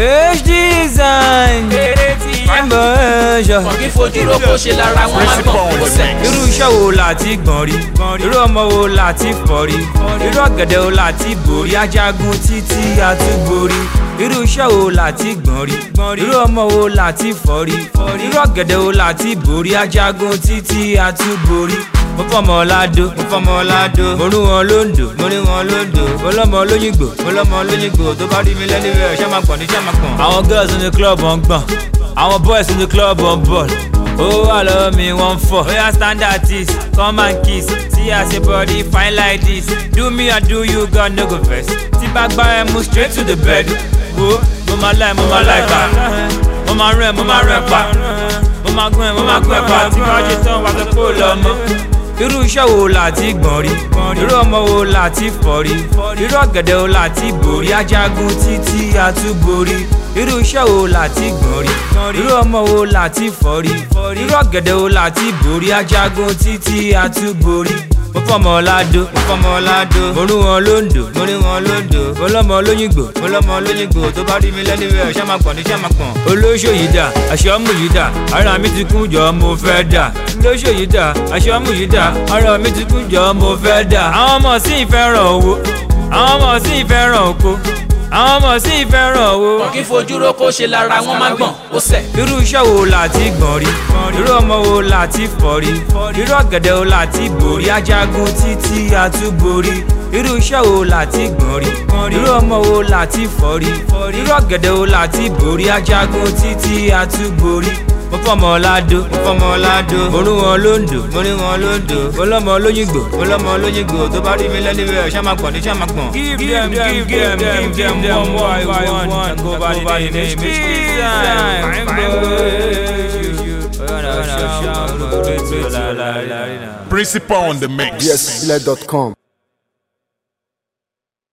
h design fine boy ṣọ. kàn kí fojú ro kó ṣe lára wọn má gbọ̀n kó sẹ̀. irú iṣẹ́ wo la ti gbọ̀n rí irú ọmọ wo la ti fọ̀ rí irú ọ̀gẹ̀dẹ̀ wo la ti borí ajagun títí àtúborí irú iṣẹ́ wo la ti gbọ̀n rí irú ọmọ wo la ti fọ̀ rí irú ọ̀gẹ̀dẹ̀ wo la ti borí ajagun títí àtúborí mo fọmọ ọládó mo fọmọ ọládó mo rú wọn lóńdó mo rí wọn lóńdó mo lọmọ lóyìnbó mo lọmọ lóyìnbó tó bá rí mi lẹ́nu rẹ̀ ṣé máa pọ̀ ní ṣé máa pọ̀. àwọn girls in the club wọn gbọ̀n àwọn boys in the club wọn bọ̀ ó wà lọ́wọ́ mi wọ́n fọ̀. oya stand artist come and kiss see as your body fine like this do me and do you God no go vex. tí bá gbá ẹ mú straight to the bed wo mo máa láì mo máa láì pa mo máa rẹ̀ mo máa rẹ̀ pa mo máa gún ẹ mo máa gún ẹ pa tí bá ṣe tán wàá fẹ́ kó lọ mọ́ irú iṣẹ́ wo la ti gbọ̀n rí irú ọmọ wo la ti fọ̀ rí irú ọ̀gẹ̀dẹ̀ wo la ti borí ajagun títí àtúborí irú iṣẹ́ wo la ti gbọ̀n rí irú ọmọ wo la ti fọ̀ rí irú ọ̀gẹ̀dẹ̀ wo la ti borí ajagun títí àtúborí mo fọmọ ọládó mo fọmọ ọládó mo rú wọn lóńdó mo rí wọn lóńdó mo lọmọ lóyìnbó mo lọmọ lóyìnbó tó bá rí mi lẹ́nu rẹ̀ ṣé máa pọ̀ ní ṣé máa pọ̀. olóṣò yìí dà aṣọ mú yìí dà ara mi ti kún jọ mo fẹ́ dà olóṣò yìí dà aṣọ mú yìí dà ara mi ti kún jọ mo fẹ́ dà. àwọn ọmọ sì ń fẹ́ràn owó àwọn ọmọ sì ń fẹ́ràn oko àwọn ọmọ sì ń fẹ́ràn owó. kàn kí fojú ro kó ṣe lára wọn má gbọ̀n kó sẹ̀. irú iṣẹ́ wo la ti gbọ̀n rí irú ọmọ wo la ti fọ̀ rí irú ọ̀gẹ̀dẹ̀ wo la ti borí ajagun títí àtúborí irú iṣẹ́ wo la ti gbọ̀n rí irú ọmọ wo la ti fọ̀ rí irú ọ̀gẹ̀dẹ̀ wo la ti borí ajagun títí àtúborí mo fọmọ ọládó mo fọmọ ọládó mo rú wọn lóńdó mo rí wọn lóńdó mo lọmọ lóyìnbó mo lọmọ lóyìnbó tó bá rí mi lẹ́nu rẹ̀ ṣé máa pọ̀ ní ṣé máa pọ̀. give them give them give them one boy one go by the name H-Design. Principal on the mix. Yes, Ile.com.